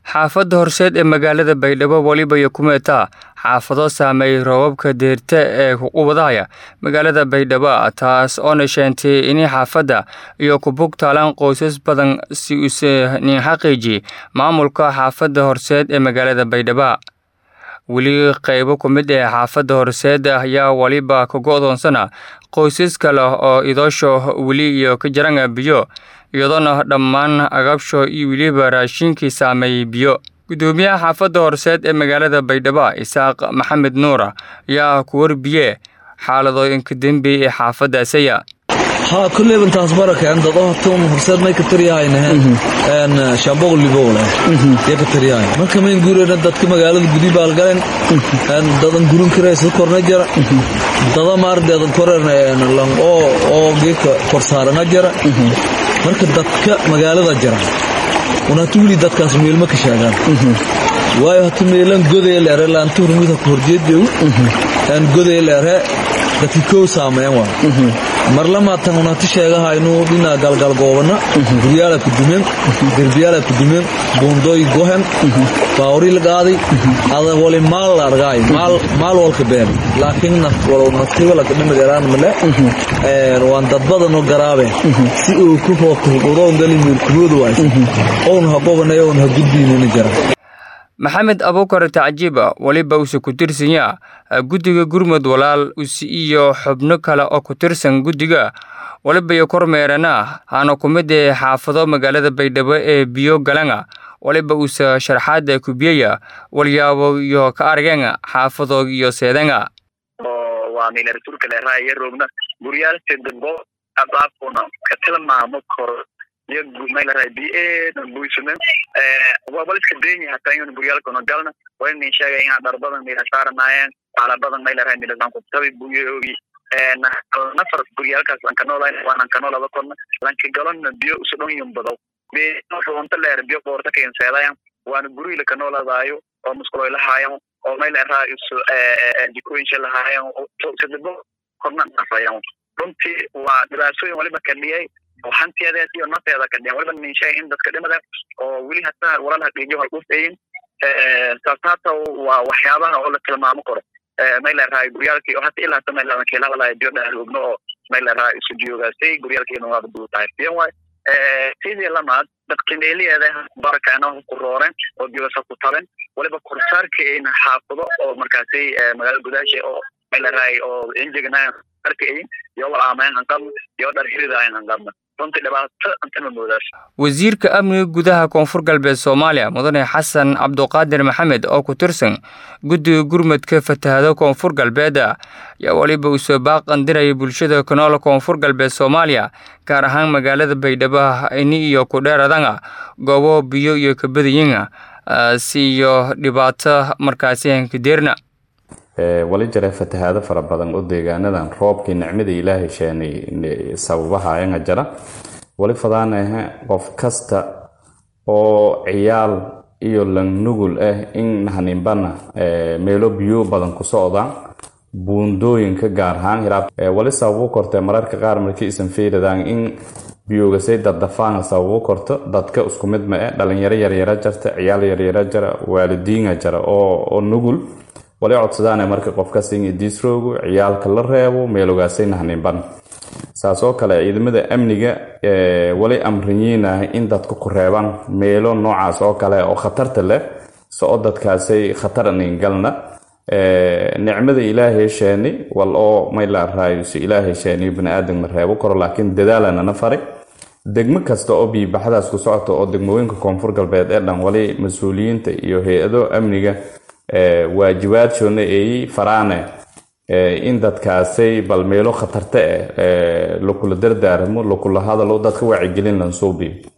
xaafadda horseed ee magaalada baydhabo weliba iyo kumeeta xaafado saameeyey roobabka deerta ee kuqubadaya magaalada baydhabo taas oona sheentay in xaafadda iyo kubug taalaan qoysas badan si uuse nin xaqiiji maamulka xaafadda horseed ee magaalada baydhabo weli qaybo ku mid ee xaafadda horseed ayaa weliba ka go-doonsana qoysas kale oo idoosho weli iyo ka jaranga biyo iyadoona dhammaan agabsho iyo weliba raashinkii saameeyey biyo gudoomiyaha xaafadda horseed ee magaalada baydhabo isaaq maxamed nuura ayaa ku warbiye xaaladooyinka dembi ee xaafaddaasaya haa kulleyban taas barakeen dad hortoon horseed may ka taryahaynah een shaambog libowle ya ka taryahay marka mayn guurena dadka magaalada gudi baalgalen een dadan gurun kiraysa korna jara dada maardeedan korena lang oo oo geedka kor saarana jara marka dadka magaalada jara unaatu wili dadkaas meelma ka sheegaan waayo hata meelan godee leere laanta hurmid ha ku horjeedeu een godee leere dadki kow saameyn waa marlamaatan unati sheegahaynu dhina galgalgoobana guryaala ku dumeen derbiyaala ku dumeen buundooy gohen baawri la qaaday ada wali maal la argaay maal walka been laakiin naftiba lakadhimadeeraan male waan dadbadanoo garaabeen si uu ku hookudhoongali meelkumooda waaysa own ha qobanay own ha gudbiinana jara maxamed abuukar tacjiiba weliba uuse ku tirsanya guddiga gurmud walaal usi iyo xubno kale oo ku tirsan guddiga weliba iyo kormeerana hana ku mid ee xaafado magaalada baydhabo ee biyo galanga weliba uuse sharxaada kubiyaya walyaabo iyo ka argenga xaafado iyo seedanga waa milartuulka leeraha iyo roogna guryaalka dambo abaafuna ka tilmaamo koro iyo maylaray biyeedan buysame wabaliska denya hataa inuu guryaalkana galna waa inin sheegay inaa dhar badan mila saaranaayeen baala badan maylaray milasan kubtabi buyoogi nafar guryaalkaas lanka noolayn waa lanka noolada korna lanka galona biyo usudhon yumbadaw runta leer biyo qoorta keenseedayan waana gurigi laka nooladaayo oo muskuloy lahaayan oo mayleraa isu jikooyinsha lahaayan sadabo korna nafayan runtii waa dhibaatooyin waliba kadhiyay oo hantiyadeed iyo nafteeda ka dhiyan waliba nin sheegay in dadka dhimada oo weli hataa walal haqiijiyo hal ufeyin taas hata waa waxyaabaha oo la tilmaamo karo mayleerahay guryaalkii oo hata ilaa hata mayleeran keelahalahay biyo dhaarugno oo mayleeraha isu joogaasay guryaalkiina waaba duutahay biyan waay sidii lamaad dadkineeliyeeda barakaana ku rooreen oo dibasa ku taben waliba korsaarkaina xaafado oo markaasi magaalada gudaasha oo mayleerahay oo injignayan arkayin iyo walaamayn hanqabna iyo dhar hiridayan hanqabna runtii dhibaato antama moodaas wasiirka amniga gudaha koonfur galbeed soomaaliya mudane xasan cabduqaadir maxamed oo ku tirsan guddiga gurmudka fatahado koonfur galbeed ayaa weliba uu soo baaqandiraya bulshada kanool koonfur galbeed soomaaliya gaar ahaan magaalada baydhabo ini iyo kudheeradanga goobo biyo iyo kabadiyinga si iyo dhibaato markaasi hankadeerna wali jira fatahaado fara badan oo deegaanadan roobkii nicmada ilaahay sheenay sababahaayanga jira wali fadaanahe qof kasta oo ciyaal iyo langnugul ah in nahaninbana meelo biyo badan ku socdaan buundooyinka gaar ahaan hiraab wali sababu kortee mararka qaar markii isan fiiradaan in biyoogasay daddafaanga sababu korto dadka isku mid ma eh dhalinyaro yaryara jarta ciyaal yaryara jara waalidiinga jara oo nugul wali codsadaane marka qofkas in idiisroogu ciyaalka la reebo meelogaasay nahninban saas oo kale ciidamada amniga wali amriyiinah in dadka ku reebaan meelo noocaas oo kale oo khatarta leh soo dadkaasay khatar ningalna nicmada ilaahay sheeni wal oo maylaaraayosi ilaahay sheeniyo baniaadan la reebo karo laakiin dadaalanana fari degmo kasta oo biibaxdaas ku socota oo degmooyinka koonfur galbeed ee dhan wali mas-uuliyiinta iyo hay-ado amniga waajibaadshona eeyi faraane in dadkaasay bal meelo khatarta ah lakula dardaaramo lakula hadalo dadka wacyigelin lansuubiyo